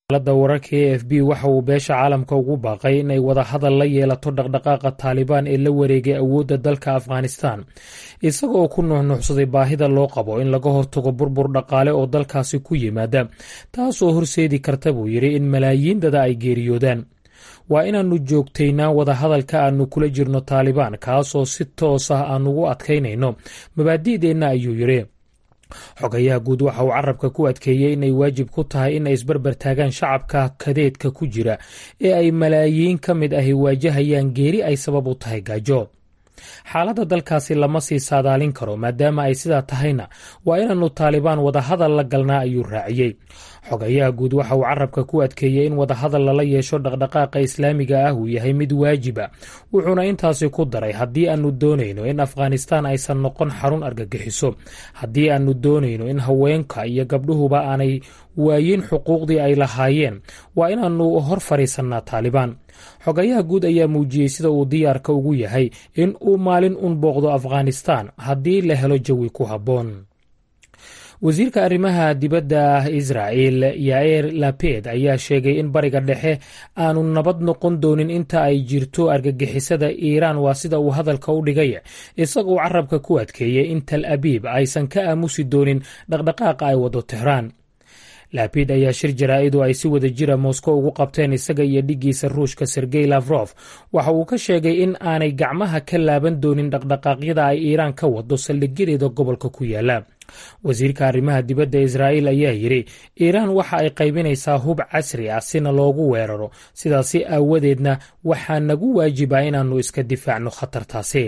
alada wararka e f b waxa uu beesha caalamka ugu baaqay inay wada hadal la yeelato dhaqdhaqaaqa taalibaan ee la wareegay awoodda dalka afghanistan isaga oo ku nuuxnuuxsaday baahida loo qabo in laga hortago burbur dhaqaale oo dalkaasi ku yimaada taasoo horseedi karta buu yidhi in malaayiin dada ay geeriyoodaan waa inaannu joogtaynaa wadahadalka aannu kula jirno taalibaan kaasoo si toos ah aanugu adkaynayno mabaadi'deenna ayuu yidhi xogayaha guud waxa uu carabka ku adkeeyey inay waajib ku tahay inay isbarbar taagaan shacabka kadeedka ku jira ee ay malaayiin ka mid ahi waajahayaan geeri ay sabab u tahay gaajo xaaladda dalkaasi lama sii saadaalin karo maadaama ay sidaa tahayna waa inaannu taalibaan wadahadal la galnaa ayuu raaciyey xogayaha guud waxa uu carabka ku adkeeyey in wadahadal lala yeesho dhaqdhaqaaqa islaamiga ah uu yahay mid waajiba wuxuuna intaasi ku daray haddii aannu doonayno in afghanistaan aysan noqon xarun argagixiso haddii aannu doonayno in haweenka iyo gabdhuhuba aanay waayin xuquuqdii ay lahaayeen waa inaannu hor fadhiisannaa taalibaan xogayaha guud ayaa muujiyey sida uu diyaarka ugu yahay in uu maalin un booqdo afghanistaan haddii la helo jawi ku habboon wasiirka arrimaha dibadda israa'el yair laped ayaa sheegay in bariga dhexe aanu nabad noqon doonin inta ay jirto argagixisada iiraan waa sida uu hadalka u dhigay isagoo carabka ku adkeeyey in tal abiib aysan ka aamusi doonin dhaqdhaqaaqa ay wado tehraan laabid ayaa shir jaraa-idu ay si wada jira moscow ugu qabteen isaga iyo dhiggiisa ruushka sergey lafrof waxa uu ka sheegay in aanay gacmaha ka laaban doonin dhaqdhaqaaqyada ay iiraan ka wado saldhigyadeeda gobolka ku yaala wasiirka arrimaha dibadda israa'iil ayaa yidhi iiraan waxa ay qaybinaysaa hub casri ah sina loogu weeraro sidaasi aawadeedna waxaa nagu waajiba inaannu iska difaacno khatartaasi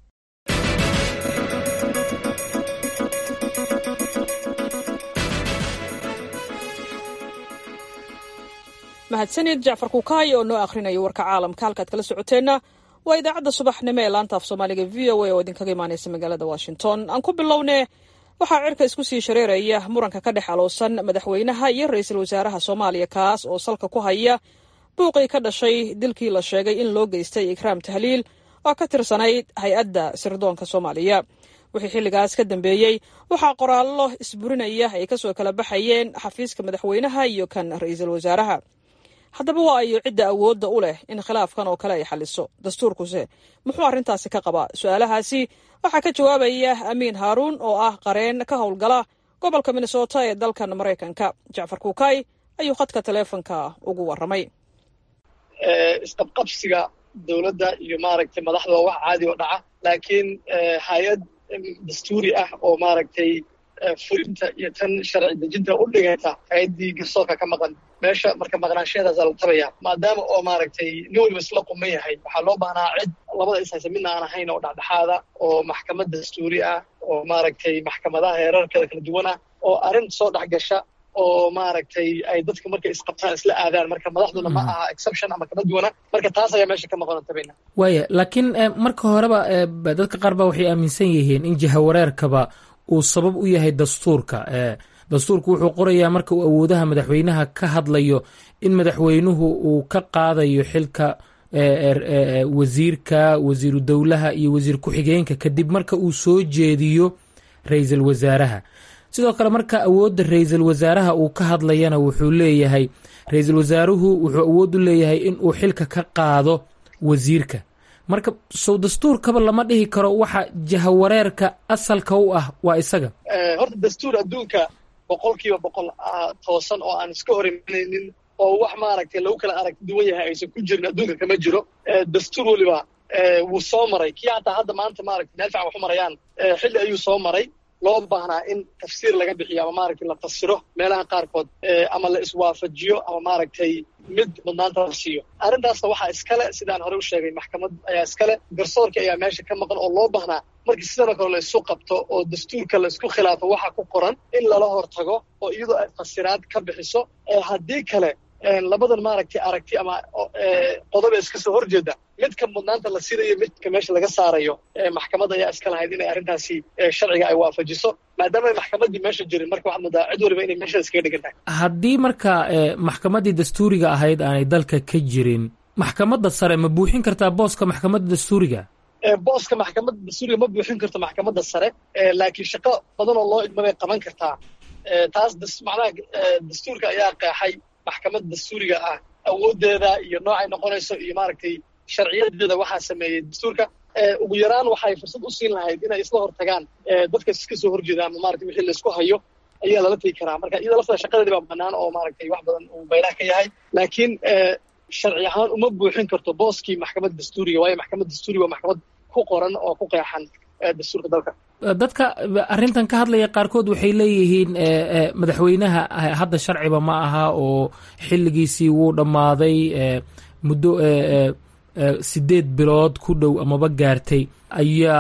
mahadsanid jacfar kukaay oo noo akhrinayo warka caalamka halkaad kala socoteenna waa idaacadda subaxnimo ee laanta af soomaaliga v o a oo idinkaga imaanaysa magaalada washington aan ku bilowne waxaa cirka isku sii shareeraya muranka ka dhex aloosan madaxweynaha iyo ra-iisul wasaaraha soomaaliya kaas oo salka ku haya buuqii ka dhashay dilkii la sheegay in loo geystay ikraam tahliil oo ka tirsanayd hay-adda sirdoonka soomaaliya wixii xilligaas ka dambeeyey waxaa qoraallo isburinaya ay kasoo kala baxayeen xafiiska madaxweynaha iyo kan ra-iisul wasaaraha haddaba waa ayo cidda awoodda u leh in khilaafkan oo kale ay xaliso dastuurkuse muxuu arrintaasi ka qabaa su-aalahaasi waxaa ka jawaabaya amiin haaruun oo ah qareen ka howlgala gobolka minnesota ee dalkan maraykanka jacfar kuukay ayuu khadka taleefonka ugu warramay isqabqabsiga dowladda iyo maaragtay madaxda waa wax caadi oo dhaca laakiin hay-ad dastuuri ah oo maaragtay fulinta iyo tan sharci dejinta u dhigayta hay-addii garsoorka ka maqan meesha marka maqnaanshaheedaasaa la tabaya maadaama oo maaragtay nin waliba isla quman yahay waxaa loo baahnaa cid labada ishaysa midna aan ahayn oo dhexdhexaada oo maxkamad dastuuri ah oo maaragtay maxkamadaha heerarkeeda kala duwan ah oo arrin soo dhex gasha oo maaragtay ay dadka markay isqabtaan isla aadaan marka madaxduna ma aha exception ama kama duwana marka taas ayaa meesha ka maqan tabayna waaya laakiin marka horeba dadka qaar ba waxay aaminsan yihiin in jihawareerkaba uu sabab u yahay dastuurka dastuurku wuxuu qorayaa marka uu awoodaha madaxweynaha ka hadlayo in madaxweynuhu uu ka qaadayo xilka wasiirka wasiiru dowlaha iyo wasiir ku-xigeenka kadib marka uu soo jeediyo ra-iisul wasaaraha sidoo kale marka awoodda ra-iisul wasaaraha uu ka hadlayana wuxuu leeyahay ra-iisul wasaaruhu wuxuu awood u leeyahay in uu xilka ka qaado wasiirka marka sow dastuurkaba lama dhihi karo waxa jahawareerka asalka u ah waa isaga horta dastuur adduunka boqol kiiba boqol toosan oo aan iska hor imanaynin oo wax maaragtay lagu kala arag duwan yahay aysan ku jirin adduunka kama jiro dastuur weliba wuu soo maray kii hataa hadda maanta maaragtay meel fican waxu marayaan xilli ayuu soo maray loo baahnaa in tafsiir laga bixiyo ama maaragtay la fasiro meelaha qaarkood ama la iswaafajiyo ama maaragtay mid mudnaanta la siiyo arrintaasna waxaa iskale sidaan hore u sheegay maxkamad ayaa iskale garsoorka ayaa meesha ka maqan oo loo baahnaa markii sidanoo kale la isu qabto oo dastuurka la isku khilaafo waxa ku qoran in lala hortago oo iyadoo ay fasiraad ka bixiso haddii kale labadan maaragtay aragti ama qodoba iska soo horjeeda midka mudnaanta la sidayo midka meesha laga saarayo maxkamadda ayaa iska lahayd inay arrintaasi sharciga ay waafajiso maadaama ay maxkamaddii meesha jirin marka waxaad moodaa cid waliba inay meesha iskaga dhigan tahay haddii marka maxkamaddii dastuuriga ahayd aanay dalka ka jirin maxkamadda sare ma buuxin kartaa booska maxkamadda dastuuriga booska maxkamadda dastuuriga ma buuxin karto maxkamadda sare laakiin shaqo badan oo loo idma bay qaban kartaa taas macnaha dastuurka ayaa qeexay maxkamad dastuuriga ah awooddeeda iyo noocay noqonayso iyo maaragtay sharciyadeeda waxaa sameeyey dastuurka ugu yaraan waxay fursad u siin lahayd inay isla hortagaan dadka iska soo horjeeda ama maratay wixii laysku hayo ayaa lala tegi karaa marka iyada laftada shaqadeedi baa bannaan oo maaragtay wax badan uu baylaha ka yahay laakiin sharci ahaan uma buuxin karto booskii maxkamad dastuuriga waayo maxkamad dastuuriga waa maxkamad ku qoran oo ku qeexan dastuurka dalka dadka arrintan ka hadlaya qaarkood waxay leeyihiin madaxweynaha hadda sharciba ma aha oo xilligiisii wuu dhammaaday muddo sideed bilood ku dhow amaba gaartay ayaa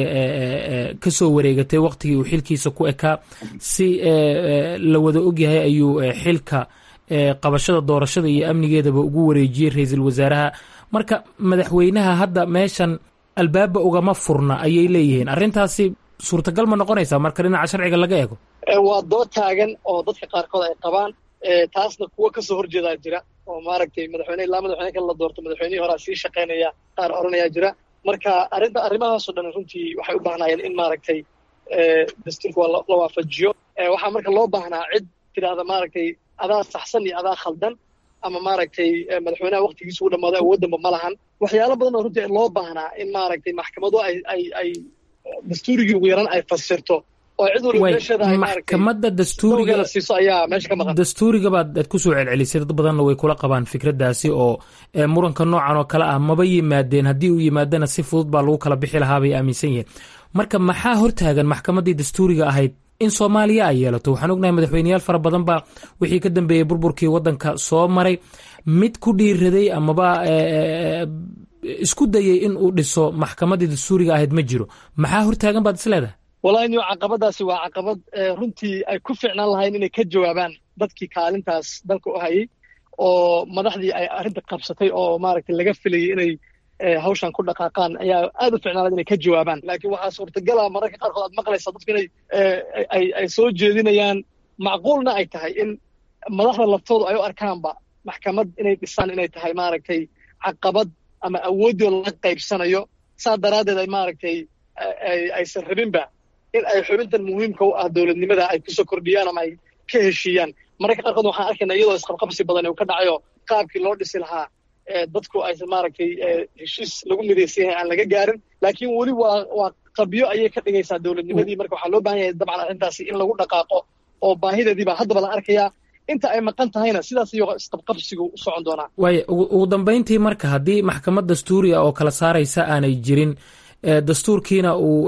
ka soo wareegatay waqtigii uu xilkiisa ku ekaa si la wada ogyahay ayuu xilka qabashada doorashada iyo amnigeedaba ugu wareejiyey ra-iisul wasaaraha marka madaxweynaha hadda meeshan albaaba ugama furna ayay leeyihiin arrintaasi suurtagal ma noqonaysaa marka dhinaca sharciga laga eego waa dood taagan oo dadka qaarkood ay qabaan taasna kuwa kasoo horjeedaa jira oo maaragtay madaxweyne ilaa madaxweyne kale la doorto madaxweynihii horaa sii shaqaynaya qaar oranayaa jira marka arrinta arrimahaasoo dhan runtii waxay u baahnaayeen in maaragtay dastuurka waa la waafajiyo waxaa marka loo baahnaa cid tidhaahda maaragtay adaa saxsan iyo adaa khaldan ama maaragtay madaxweynaha waktigiisa u dhammaado awooddanba ma lahan waxyaalo badan oo runtii loo baahnaa in maaragtay maxkamadu ay ay ay dastuurigii ugu yaraan ay fasirto oo cid waliba meesheeda ay maxkamadda dastuuriga siiso ayaa meesha ka maqan dastuuriga baad aad kusoo celcelisay dad badanna way kula qabaan fikraddaasi oo muranka noocan oo kale ah maba yimaadeen haddii uu yimaadana si fudud baa lagu kala bixi lahaa bay aaminsan yihiin marka maxaa hortaagan maxkamaddii dastuuriga ahayd in soomaaliya ay yeelato waxaan ognahay madaxweyneyaal fara badan baa wixii ka dambeeyey burburkii waddanka soo maray mid ku dhiiraday amaba isku dayay in uu dhiso maxkamaddii dastuuriga ahayd ma jiro maxaa hortaagan baad is leedahay wallahi niyo caqabadaasi waa caqabad runtii ay ku ficnaan lahayn inay ka jawaabaan dadkii kaalintaas dalka u hayay oo madaxdii ay arrinta qabsatay oo maaragtay laga filayay inay hawshan ku dhaqaaqaan ayaa aad u ficnaan lahayd inay ka jawaabaan laakiin waxaa suurtagala mararka qaarkood aad maqlaysaa dadku inay ay ay soo jeedinayaan macquulna ay tahay in madaxda laftoodu ay u arkaanba maxkamad inay dhisaan inay tahay maaragtay caqabad ama awooddii laga qaybsanayo saa daraaddeed ay maaragtay aysan rabinba in ay xubintan muhiimka u ah dowladnimada ay kusoo kordhiyaan ama ay ka heshiiyaan mararka qaarkood waxaan arkaynaa iyadoo isqabqabsi badan uu ka dhacayo qaabkii loo dhisi lahaa dadku aysan maaragtay heshiis lagu midaysan yahay aan laga gaarin laakiin weli waa waa qabyo ayay ka dhigaysaa dowladnimadii marka waxaa loo baahan yahay dabcan arrintaasi in lagu dhaqaaqo oo baahideediibaa haddaba la arkayaa inta ay maqan tahayna sidaas iyo isqabqabsigu u socon doonaa waaya ugu dambayntii marka haddii maxkamad dastuuri ah oo kala saaraysa aanay jirin dastuurkiina uu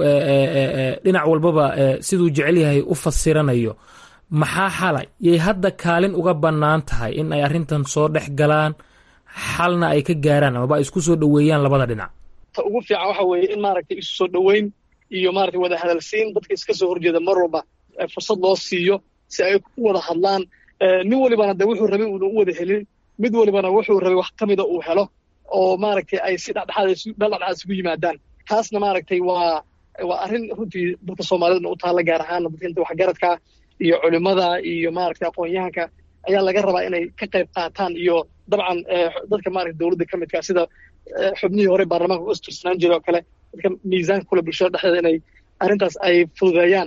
dhinac walbaba siduu jecel yahay u fasiranayo maxaa xalay yay hadda kaalin uga bannaan tahay in ay arrintan soo dhex galaan xalna ay ka gaaraan amaba ay isku soo dhoweeyaan labada dhinac ta ugu fiican waxa weeye in maaragtay isu soo dhoweyn iyo maaragtay wada hadalsiin dadka iska soo horjeeda mar walba fursad loo siiyo si ay u wada hadlaan nin walibana de wuxuu rabay uuna u wada helin mid walibana wuxuu rabay wax ka mida uu helo oo maaragtay ay si dhexdhexaad dhexdhexaad isugu yimaadaan taasna maaragtay waa waa arrin runtii dadka soomaalidana u taalla gaar ahaana dadka inta waxgaradka iyo culimada iyo maaragtay aqoon-yahanka ayaa laga rabaa inay ka qayb qaataan iyo dabcan dadka maaragtay dowladda ka midka sida xubnihii hore baarlamaanka u istirsanaan jira oo kale dadka miisaanka kule bulshada dhexdeeda inay arrintaas ay fududeeyaan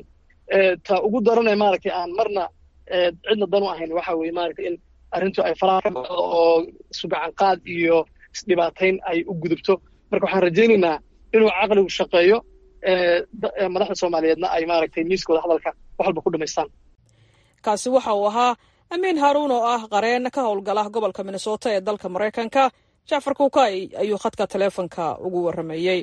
ta ugu daranee maaragtay aan marna cidna dan u ahayn waxa weeye maaragtay in arrintu ay faraha ka baxdo oo sugacanqaad iyo isdhibaatayn ay u gudubto marka waxaan rajaynaynaa inuu caqligu shaqeeyo madaxda soomaaliyeedna ay maaragtay miiskooda hadalka wax walba ku dhamaystaan kaasi waxa uu ahaa amiin haaruun oo ah qareen ka howlgala gobolka minnesota ee dalka maraykanka jacfar kuukay ayuu khadka taleefonka ugu warramayey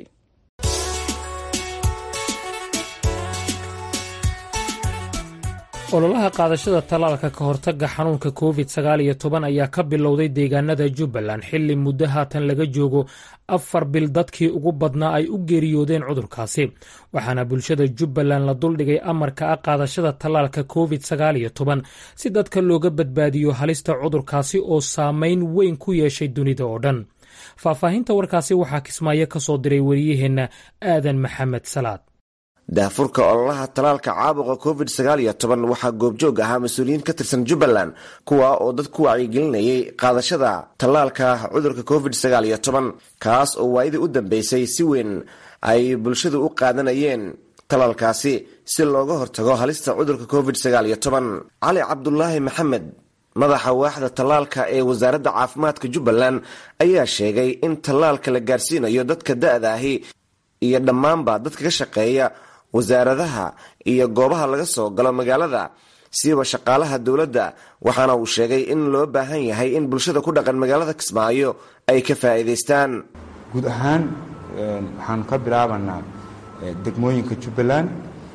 ololaha qaadashada tallaalka ka hortagga xanuunka covid sagaal iyo toban ayaa ka bilowday deegaanada jubbaland xilli muddo haatan laga joogo afar bil dadkii ugu badnaa ay u geeriyoodeen cudurkaasi waxaana bulshada jubbaland la duldhigay amarka ah qaadashada tallaalka covid sagaal iyo toban si dadka looga badbaadiyo halista cudurkaasi oo saameyn weyn ku yeeshay dunida oo dhan faahfaahinta warkaasi waxaa kismaayo ka soo diray wariyaheenna aadan maxamed salaad daafurka ololaha talaalka caabuqa covid sagaal iyo toban waxaa goobjoog ahaa mas-uuliyiin ka tirsan jubbaland kuwa oo dad ku wacyigelinayay qaadashada tallaalka cudurka covid sagaal iyo toban kaas oo waayadii u dambeysay si weyn ay bulshadu u qaadanayeen talaalkaasi si looga hortago halista cudurka covid sagaal iyo toban cali cabdulaahi maxamed madaxa waaxda tallaalka ee wasaaradda caafimaadka jubbaland ayaa sheegay in tallaalka la gaarsiinayo dadka da-da ahi iyo dhammaanba dadka ka shaqeeya wasaaradaha iyo goobaha laga soo galo magaalada siiba shaqaalaha dowladda waxaana uu sheegay in loo baahan yahay in bulshada ku dhaqan magaalada kismaayo ay ka faa'iidaystaan guud ahaan waxaanu ka bilaabanaa degmooyinka jubbaland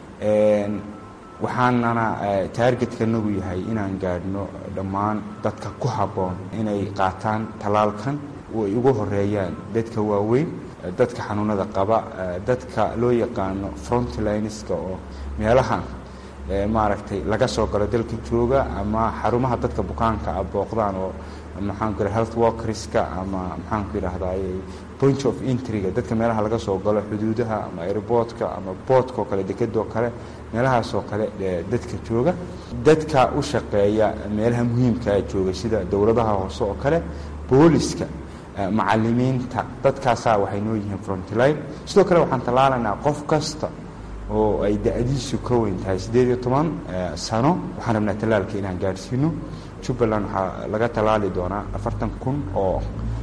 waxaanana taargetkanagu yahay inaan gaadhno dhammaan dadka ku habboon inay qaataan tallaalkan oo ay ugu horeeyaan dadka waaweyn dadka xanuunada qaba dadka loo yaqaano frontlineska oo meelahan maaragtay laga soo galo dalka jooga ama xarumaha dadka bukaanka a booqdaan oo maxaanku yidhaha health workerska ama maxaanku yidhahdaay point of entryga dadka meelaha laga soo galo xuduudaha ama airboortka ama boodka oo kale dekedoo kale meelahaasoo kale dadka jooga dadka u shaqeeya meelaha muhiimkaa jooga sida dowladaha hoose oo kale booliska macalimiinta dadkaasaa waxay noo yihiin frontline sidoo kale waxaan tallaalanaa qof kasta oo ay da-diisu ka weyn tahay siddeed iyo toban sano waxaan rabnaa tallaalka inaan gaadhsiino jubbaland waxaa laga tallaali doonaa afartan kun oo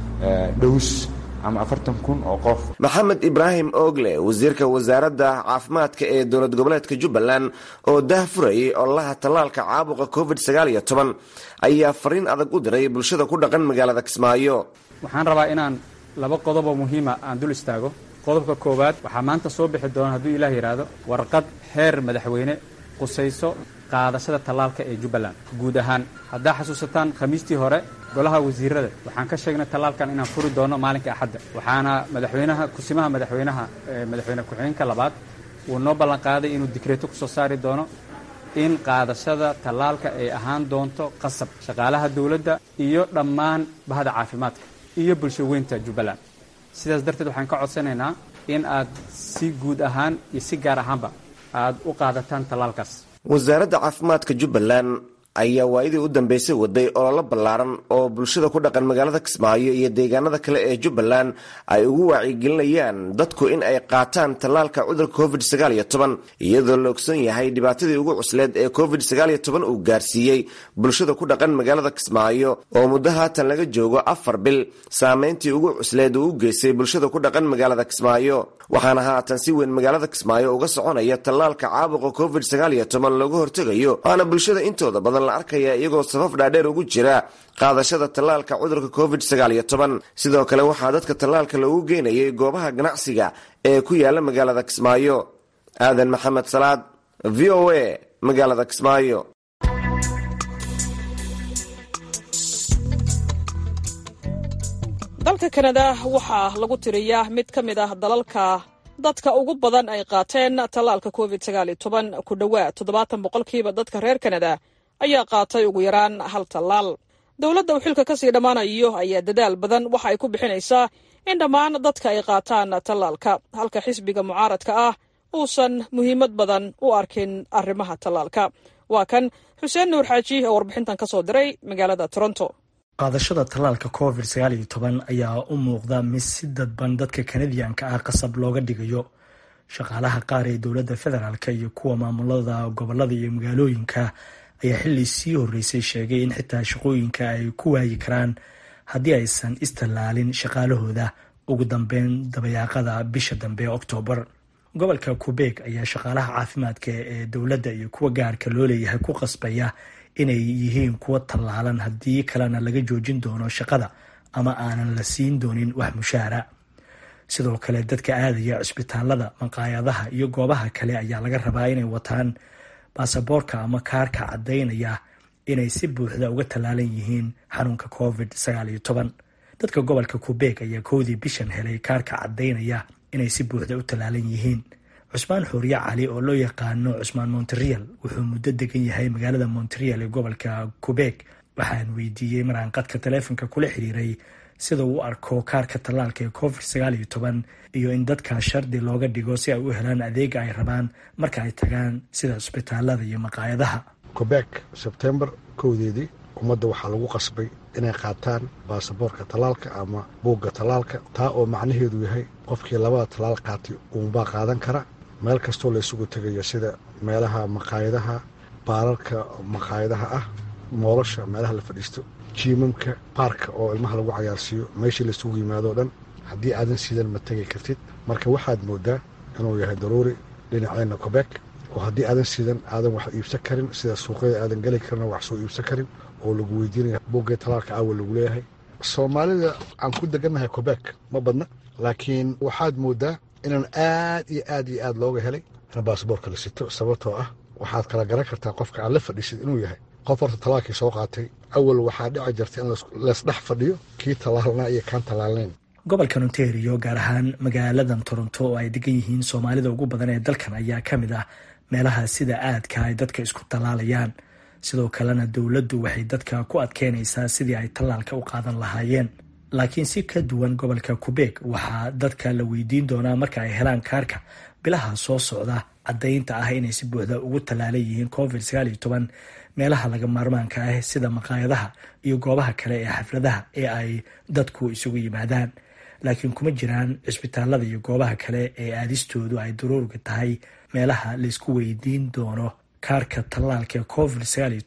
dhows ama afartan kun oo qof maxamed ibraahim oogle wasiirka wasaaradda caafimaadka ee dowlad goboleedka jubbaland oo dah furayay ololaha tallaalka caabuqa covid sagaal iyo toban ayaa fariin adag u diray bulshada ku dhaqan magaalada kismaayo waxaan rabaa inaan laba qodoboo muhiima aan dul istaago qodobka koowaad waxaa maanta soo bixi doona hadduu ilaah yidhaahdo warqad heer madaxweyne qusayso qaadashada tallaalka ee jubbaland guud ahaan haddaa xasuusataan khamiistii hore golaha wasiirada waxaan ka sheegnay tallaalkan inaan furi doono maalinka axadda waxaana madaxweynaha kusimaha madaxweynaha madaxweyne ku-xigeenka labaad uu noo ballanqaaday inuu dikreeto kusoo saari doono in qaadashada tallaalka ay ahaan doonto qasab shaqaalaha dowladda iyo dhammaan bahda caafimaadka iyo bulsho weynta jubbaland sidaas darteed waxaan ka codsanaynaa in aad si guud ahaan iyo si gaar ahaanba aad u qaadataan tallaalkaas wasaaradda caafimaadka jubbaland ayaa waayadii u dambeysay waday ololo ballaaran oo bulshada ku dhaqan magaalada kismaayo iyo deegaanada kale ee jubbaland ay ugu wacyigelinayaan dadku in ay qaataan tallaalka cudurka covid sagaal iyo toban iyadoo la ogson yahay dhibaatadii ugu cusleed ee covid sagaal iyo toban uu gaarsiiyey bulshada ku dhaqan magaalada kismaayo oo muddo haatan laga joogo afar bil saameyntii ugu cusleed uu u geystay bulshada ku dhaqan magaalada kismaayo waxaana haatan si weyn magaalada kismaayo uga soconaya tallaalka caabuqa covid sagaal iyo toban looga hortegayo waana bulshada intooda badan la arkaya iyagoo safaf dhaadheer ugu jira qaadashada tallaalka cudurka covid sagaal iyo toban sidoo kale waxaa dadka tallaalka loogu geynayay goobaha ganacsiga ee ku yaala magaalada kismaayo aadan maxamed salaad v o a magaalada kismaayo dalka kanada waxaa lagu tiriyaa mid ka mid ah dalalka dadka ugu badan ay qaateen tallaalka covid ku dhowaad toddobaatan boqolkiiba dadka reer kanada ayaa qaatay ugu yaraan hal tallaal dowladda uu xilka kasii dhammaanayo ayaa dadaal badan waxa ay ku bixinaysaa in dhammaan dadka ay qaataan tallaalka halka xisbiga mucaaradka ah uusan muhiimad badan u arkin arrimaha tallaalka waa kan xuseen nuur xaaji oo warbixintan ka soo diray magaalada toronto qaadashada tallaalka covid ayaa u muuqda mid si dadban dadka kanadiyanka ah qasab looga dhigayo shaqaalaha qaar ee dowladda federaalk iyo kuwa maamulada gobolada iyo magaalooyinka ayaa xilli sii horreysay sheegay in xitaa shaqooyinka ay ku waayi karaan haddii aysan istallaalin shaqaalahooda ugu dambeyn dabayaaqada bisha dambe ee oktoobar gobolka qubeeg ayaa shaqaalaha caafimaadka ee dowladda iyo kuwa gaarka loo leeyahay ku qasbaya inay yihiin kuwa tallaalan haddii kalena laga joojin doono shaqada ama aanan la siin doonin wax mushaara sidoo kale dadka aadaya cisbitaalada maqaayadaha iyo goobaha kale ayaa laga rabaa inay wataan baasaboorka ama kaarka caddaynaya inay si buuxda uga tallaalan yihiin xanuunka covid dadka gobolka qubeeg ayaa kowdii bishan helay kaarka caddaynaya inay si buuxda u tallaalan yihiin cusmaan xooriye cali oo loo yaqaano cusmaan monterial wuxuu muddo degan yahay magaalada monterial ee gobolka qubeeg waxaan weydiiyey maraan qadka taleefonka kula xiriiray sida uu arko kaarka tallaalka ee covid iyo in dadka shardi looga dhigo si ay u helaan adeega ay rabaan marka ay tagaan sida cisbitaalada iyo maqaayadaha qubeeg sebtembar kowdeedii ummadda waxaa lagu qasbay inay qaataan baasaboorka tallaalka ama buugga tallaalka taa oo macnaheedu yahay qofkii labada tallaal qaatay uunbaa qaadan kara meel kastoo la isugu tegayo sida meelaha maqaayadaha baararka maqaayadaha ah moolosha meelaha la fadhiisto jiimamka baarka oo ilmaha lagu cayaarsiiyo meeshii laisugu yimaado o dhan haddii aadan sidan ma tegi kartid marka waxaad moodaa inuu yahay daruuri dhinaceenna kobeek oo haddii aadan sidan aadan wax iibsan karin sida suuqyada aadan geli karina wax soo iibsan karin oo lagu weydiinaya buggee talaalka aawa lagu leeyahay soomaalida aan ku degannahay kobeek ma badna laakiin waxaad moodaa inaan aad iyo aad iyo aad looga helay in baasboorka la sito sababtoo ah waxaad kala garan kartaa qofka aad la fadhiisid inuu yahay qof horta talaalkii soo qaatay awal waxaa dhici jirta in laysdhex fadhiyo kii talaalnaa iyo kaan talaalnayn gobolkan ontario gaar ahaan magaaladan toronto oo ay degan yihiin soomaalida ugu badan ee dalkan ayaa ka mid ah meelaha sida aadka ay dadka isku tallaalayaan sidoo kalena dowladdu waxay dadka ku adkeynaysaa sidii ay tallaalka u qaadan lahaayeen laakiin si ka duwan gobolka kubeeg waxaa dadka la weydiin doonaa marka ay helaan kaarka bilaha soo socda caddaynta ah inay si buuxda ugu tallaalan yihiin covid meelaha laga maarmaanka ah sida maqaayadaha iyo goobaha kale ee xafladaha ee ay dadku isugu yimaadaan laakiin kuma jiraan cisbitaalada iyo goobaha kale ee aadistoodu ay daruuriga tahay meelaha laysku weydiin doono kaarka tallaalka covid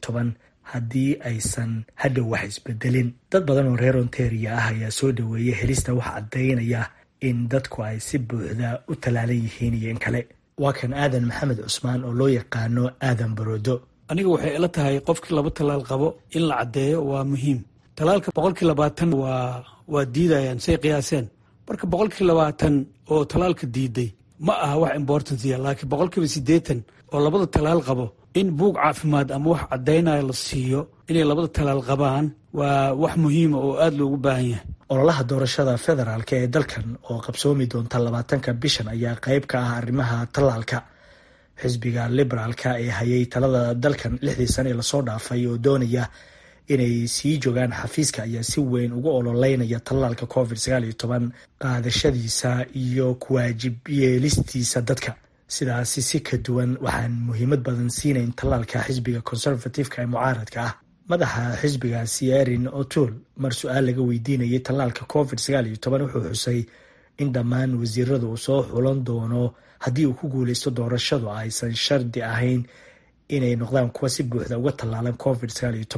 haddii aysan hadhow wax isbedelin dad badan oo reer ontaria ah ayaa soo dhaweeyay helista wax caddaynaya in dadku ay si buuxda u tallaalan yihiin iyo in kale waa kan aadan maxamed cusmaan oo loo yaqaano aadan baroodo aniga waxay ila tahay qofkii laba talaal qabo in la caddeeyo waa muhiim talaalka boqolkii labaatan waa waa diidayaan say qiyaaseen marka boqolkii labaatan oo talaalka diiday ma aha wax importancia laakiin boqolkiiba siddeetan oo labada talaal qabo in buug caafimaad ama wax caddaynaya la siiyo inay labada talaal qabaan waa wax muhiima oo aada loogu baahan yahay ololaha doorashada federaalk ee dalkan oo qabsoomi doonta labaatanka bishan ayaa qayb ka ah arrimaha tallaalka xisbiga liberaalka ee hayay talada dalkan lixdii sane ee lasoo dhaafay oo doonaya inay sii joogaan xafiiska ayaa si weyn ugu ololeynaya tallaalka covid qaadashadiisa iyo kuwaajib yeelistiisa dadka sidaasi si ka duwan waxaan muhiimad badan siinayn tallaalka xisbiga conservativeka ee mucaaradka ah madaxa xisbigaasi erin otul mar su-aal laga weydiinayay tallaalka covid wuxuu xusay in dhammaan wasiirada uu soo xulan doono haddii uu ku guuleysto doorashadu aysan shardi ahayn inay noqdaan kuwa si buuxda uga tallaalan covid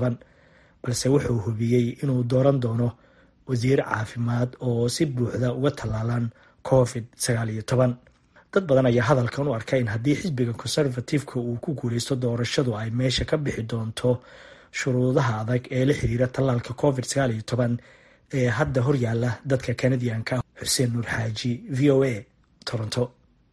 balse wuxuu hubiyey inuu dooran doono wasiir caafimaad oo si buuxda uga tallaalan covid dad badan ayaa hadalkan u arka in haddii xisbiga conservativeka uu ku guuleysto doorashadu ay meesha ka bixi doonto shuruudaha adag ee la xiriira tallaalka covid ee hadda horyaala dadka kanadiyanka xuseen nuur xaaji v o a toronto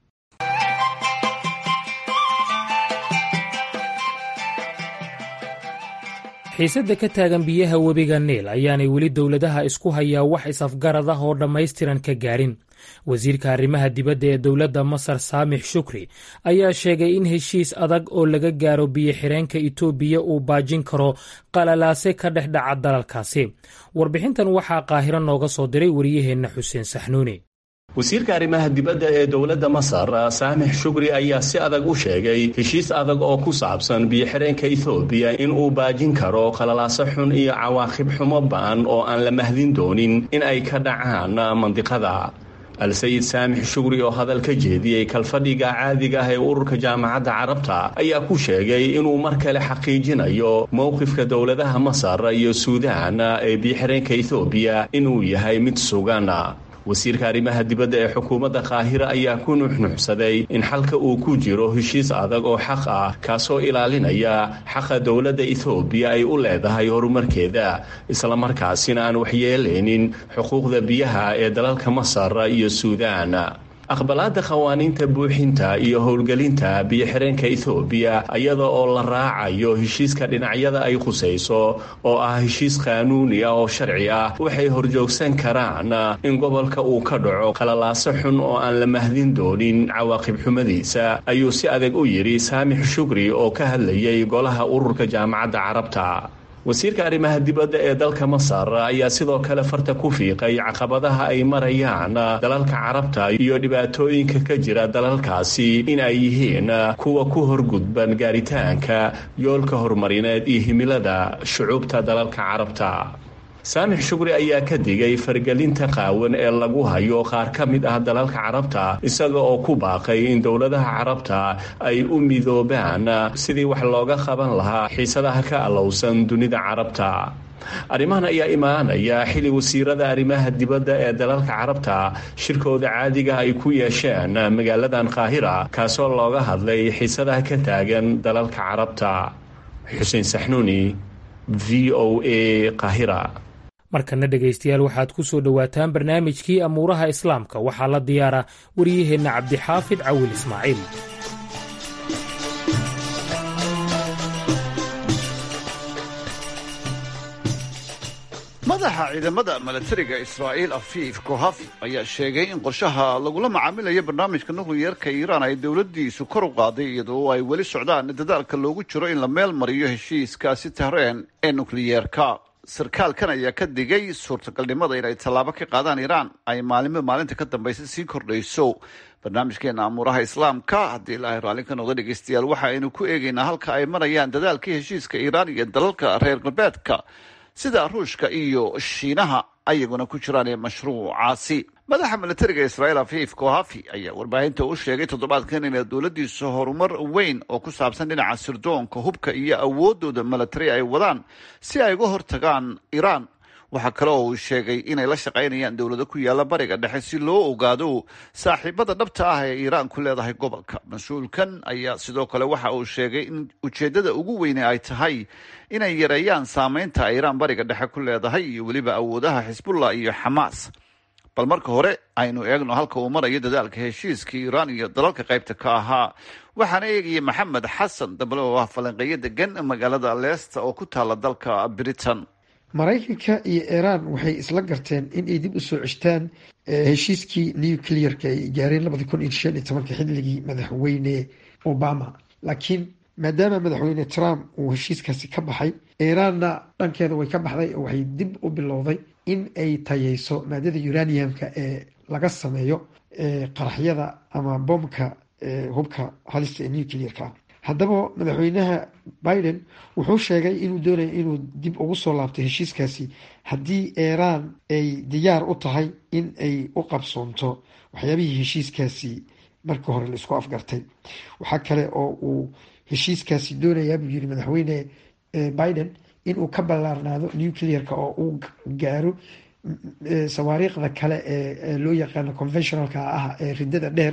xiisadda ka taagan biyaha webiga niil ayaanay weli dowladaha isku hayaa wax is-afgarad ah oo dhammaystiran ka gaadhin wasiirka arrimaha dibadda ee dowladda masar saamix shukri ayaa sheegay in heshiis adag oo laga gaaro biyo-xireenka itoobiya uu baajin karo qalalaase ka dhex dhaca dalalkaasi warbixintan waxaa qaahiro nooga soo diray wariyaheenna xuseen saxnuuni wasiirka arrimaha dibadda ee dowladda masar saamix shukri ayaa si adag u sheegay heshiis adag oo ku saabsan biyo-xireenka ethoobiya in uu baajin karo qalalaaso xun iyo cawaaqib xumo ba'an oo aan la mahdin doonin in ay ka dhacaan mandiqada al-sayid saamix shugri oo hadal ka jeediyey kalfadhiga caadiga ah ee ururka jaamacadda carabta ayaa ku sheegay inuu mar kale xaqiijinayo mowqifka dowladaha masar iyo suudaan ee biyo-xireenka ethoobiya inuu yahay mid sugan wasiirka arrimaha dibadda ee xukuumadda qaahira ayaa ku nuxnuxsaday in xalka uu ku jiro heshiis adag oo xaq ah kaasoo ilaalinaya xaqa dowladda ethoobiya ay u leedahay horumarkeeda islamarkaasina aan waxyeelaynin xuquuqda biyaha ee dalalka masar iyo suudaan aqbalaadda qawaaniinta buuxinta iyo howlgelinta biyo-xireenka ethoobiya iyada oo la raacayo heshiiska dhinacyada ay khusayso oo ah heshiis qaanuuni ah oo sharci ah waxay horjoogsan karaan in gobolka uu ka dhaco qalalaaso xun oo aan la mahdin doonin cawaaqib xumadiisa ayuu si adag u yidhi saamix shukri oo ka hadlayay golaha ururka jaamacadda carabta wasiirka arrimaha dibadda ee dalka masar ayaa sidoo kale farta ku fiiqay caqabadaha ay marayaan dalalka carabta iyo dhibaatooyinka ka jira dalalkaasi in ay yihiin kuwa ku horgudban gaaritaanka yoolka horumarineed iyo himilada shucuubta dalalka carabta saamix shukri ayaa ka digay fargelinta qaawan ee lagu hayo qaar ka mid ah dalalka carabta isaga oo ku baaqay in dowladaha carabta ay u midoobaan sidii wax looga qaban lahaa xiisadaha ka allowsan dunida carabta arrimahan ayaa imaanaya xili wasiirada arrimaha dibadda ee dalalka carabta shirkooda caadiga ay ku yeesheen magaaladan qaahira kaasoo looga hadlay xiisadaha ka taagan dalalka carabta xuseen saxnuuni v o a qaahira markana dhegaystayaal waxaad ku soo dhowaataan barnaamijkii amuuraha islaamka waxaa la diyaara waryaheenna cabdixaafid cawil ismaaciil madaxa ciidamada milatariga israa'iil afiif kohafi ayaa sheegay in qorshaha lagula macaamilayo barnaamijka nukliyerka iiraan ay dowladdiisu kor u qaaday iyadoo ay weli socdaan dadaalka loogu jiro in la meel mariyo heshiiskaasi tahreen ee nukliyeerka sarkaalkan ayaa ka digay suurtagalnimada inay tallaabo ka qaadaan iiraan ay maalinba maalinta ka dambaysa sii kordhayso barnaamijkeena amuuraha islaamka haddii ilaahay raalli ka noqda dhegeystayaal waxa aynu ku eegaynaa halka ay marayaan dadaalkii heshiiska iiraan iyo dalalka reer galbeedka sida ruushka iyo shiinaha ayaguna ku jiraan ee mashruucaasi madaxa milatariga israa'iil afiif kohafi ayaa warbaahinta u sheegay toddobaadkan inay dowladdiisu horumar weyn oo ku saabsan dhinaca sirdoonka hubka iyo awoodooda milatari ay wadaan si ay uga hortagaan iiraan waxaa kale oo uu sheegay inay la shaqaynayaan dowlado ku yaalla bariga dhexe si loo ogaado saaxiibada dhabta ah ee iiraan ku leedahay gobolka mas-uulkan ayaa sidoo kale waxa uu sheegay in ujeeddada ugu weyne ay tahay inay yareeyaan saameynta ay iiraan bariga dhexe ku leedahay iyo weliba awoodaha xisbullah iyo xamaas bal marka hore aynu eegno halka uu marayo dadaalka heshiiska iiraan iyo dalalka qaybta ka ahaa waxaana eegaya maxamed xasan dable oo ah falanqeeyo degan magaalada leesta oo ku taala dalka britain maraykanka iyo iiraan waxay isla garteen in ay dib u soo ceshtaan heshiiskii nuclearka ay gaareen labadi kun iyo shan iyo tobanka xilligii madaxweyne obama laakiin maadaama madaxweyne trump uu heshiiskaasi ka baxay iiraanna dhankeeda way ka baxday oo waxay dib u bilowday in ay tayeyso maadada uraniumka ee laga sameeyo qaraxyada ama bombka hubka halista ee nuclearka ah haddaba madaxweynaha biden wuxuu sheegay inuu doonaya inuu dib ugu soo laabto heshiiskaasi haddii iiraan ay diyaar u tahay in ay u qabsoonto waxyaabihii heshiiskaasi markii hore la isku afgartay waxaa kale oo uu heshiiskaasi doonayaa buu yiri madaxweyne biden inuu ka ballaarnaado nuclearka oo uu gaaro sawaariikhda kale ee loo yaqaano conventionalka ah ee ridada dheer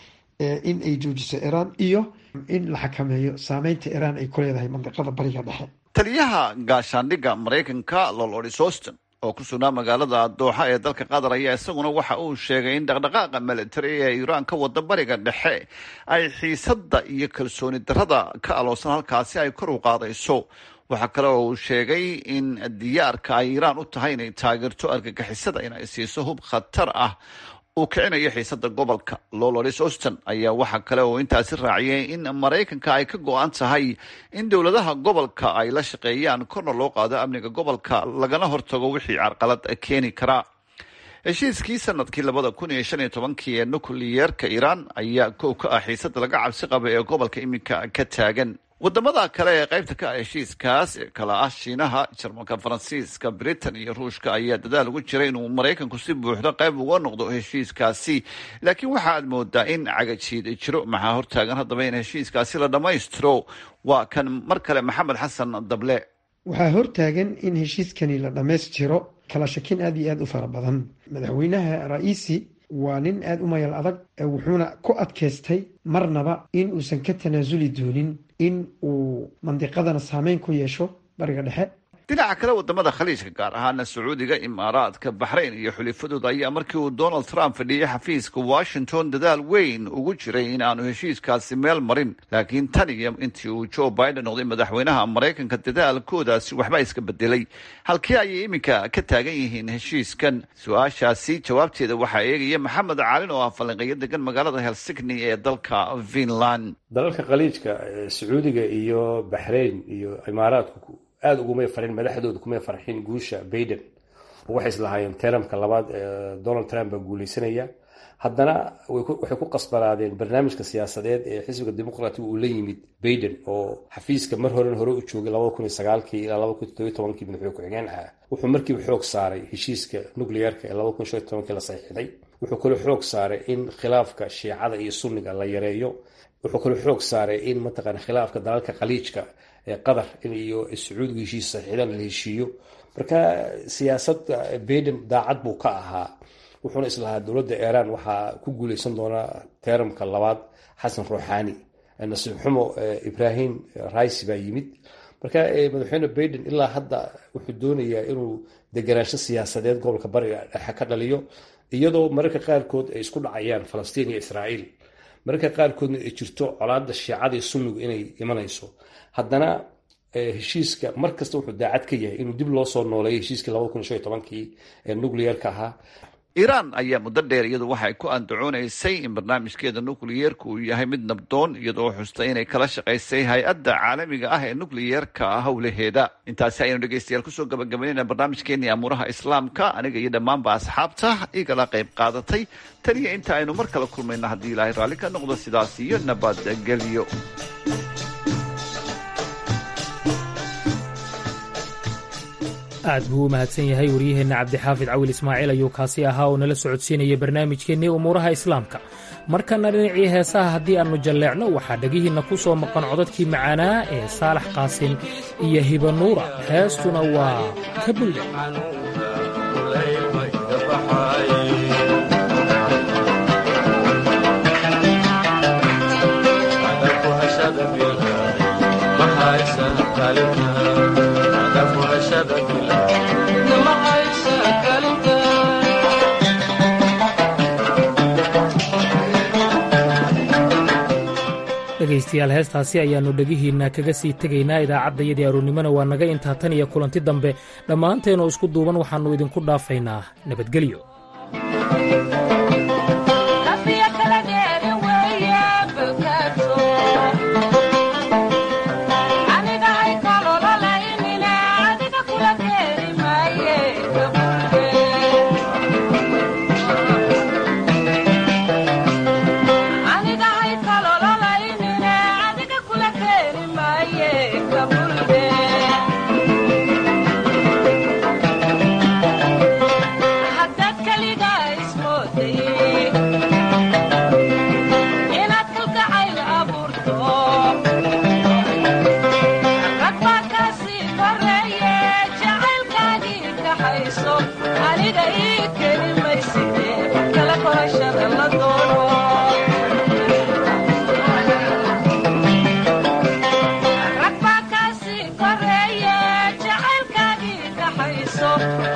in ay joojiso iiraan iyo in la xakameeyo saameynta iiraan ay ku leedahay mandiqada bariga dhexe taliyaha gaashaandhigga maraykanka lolodis auston oo ku sugnaa magaalada dooxa ee dalka qatar ayaa isaguna waxa uu sheegay in dhaqdhaqaaqa militari ee iiraan ka wada bariga dhexe ay xiisadda iyo kalsooni darrada ka aloosan halkaasi ay kor u qaadayso waxaa kale oo uu sheegay in diyaarka ay iiraan u tahay inay taageerto argagixisada inay siiso hub khatar ah uu kicinayo xiisada gobolka loloris auston ayaa waxaa kale oo intaasi raaciyay in maraykanka ay ka go-an tahay in dowladaha gobolka ay la shaqeeyaan korna loo qaado amniga gobolka lagana hortago wixii carqalad keeni kara heshiiskii sanadkii labada kun iyo shan iyo tobankii ee nukliyeerka iiraan ayaa kow ka ah xiisada laga cabsi qaba ee gobolka iminka ka taagan wadamada kale ee qaybta ka ah heshiiskaas ee kala ah shiinaha jarmalka faransiiska britain iyo ruushka ayaa dadaal ugu jira inuu maraykanku si buuxdo qayb uga noqdo heshiiskaasi laakiin waxa aad moodaa in cagajiid jiro maxaa hortaagan haddaba in heshiiskaasi la dhammaystiro waa kan mar kale maxamed xasan dable waxaa hortaagan in heshiiskani la dhammaystiro kala shakin aada iyo aada u fara badan madaxweynaha ra-iisi waa nin aada u mayal adag wuxuuna ku adkaystay marnaba in uusan ka tanaasuli doonin in uu mandiqadana saameyn ku yeesho bariga dhexe dhinaca kale wadamada khaliijka gaar ahaana sacuudiga imaaraadka baxrayn iyo xulifadooda ayaa markii uu donald trump fadhiyey xafiiska washington dadaal weyn ugu jiray in aanu heshiiskaasi meel marin laakiin tan iyo intii uu joe biden noqday madaxweynaha maraykanka dadaalkoodaasi waxba iska bedelay halkii ayay iminka ka taagan yihiin heshiiskan su-aashaasi jawaabteeda waxaa eegaya maxamed caalin oo ah falanqeeyo degan magaalada helsigni ee dalka finland dalalka khaliijka sacuudiga iyo baxrayn iyo imaaraadku aada ugumay farin madaxdooda kumay farxin guusha baiden waxay islahaayeen teramka labaad donald trump baa guuleysanaya haddana waxay ku qasbanaadeen barnaamijka siyaasadeed ee xisbiga dimuqraatiga uu la yimid baiden oo xafiiska mar horen hore u joogay labada kun iyo sagaalkii ilaa laba kun toddobiyo tobankii madaxweyne ku-xigeen ah wuxuu markiiba xoog saaray heshiiska nuclearka ee laba kun shan iyo tobankii la saxiixday wuxuu kaloo xoog saaray in khilaafka shiicada iyo sunniga la yareeyo wuxuu kaloo xoog saaray in mataqaana khilaafka dalalka khaliijka ee qatar iyo sacuudiga heshiis saxiixdan la heshiiyo marka siyaasadda baiden daacad buu ka ahaa wuxuuna islahaa dowladda iiraan waxaa ku guuleysan doonaa teeramka labaad xasan ruuxaani nasiib xumo ibrahim raisi baa yimid marka madaxweyne baiden ilaa hadda wuxuu doonayaa inuu deganaansho siyaasadeed gobolka bariga dhexe ka dhaliyo iyadoo mararka qaarkood ay isku dhacayaan falastiin iyo israa'iil mararka qaarkoodna ay jirto colaada shiicada iyo sunnigu inay imanayso haddana heshiiska mar kasta wuxuu daacad ka yahay inuu dib loo soo nooleeyo heshiiskii labada kun shan iyo tobankii ee nuclearka ahaa iiraan ayaa muddo dheer iyadu waxay ku andacoonaysay in barnaamijkeeda nukliyeerka uu yahay mid nabdoon iyadoo xustay inay kala shaqaysay hay-adda caalamiga ah ee nukliyeerka howlaheeda intaasi ayaynu dhegeystayaal kusoo gabagabaynayna barnaamijkeenii amuuraha islaamka aniga iyo dhammaanba asxaabta igala qayb qaadatay taniyo inta aynu mar kale kulmayna haddii ilaahay raalli ka noqdo sidaas iyo nabadgelyo aad buu u mahadsan yahay waryaheenna cabdixaafid cawil ismaaciil ayuu kaasi ahaa oo nala socodsiinaya barnaamijkeennii umuuraha islaamka markana dhinacii heesaha haddii aannu jalleecno waxaa dhegihiinna ku soo maqan codadkii macaanaa ee saalax qaasin iyo hibanuura heestuna waa ka bulle dhegaystayaal heestaasi ayaannu dhegihiinna kaga sii tegaynaa idaacaddayadii aroornimona waa naga intaa tan iyo kulanti dambe dhammaanteenoo isku duuban waxaannu idinku dhaafaynaa nabadgelyo so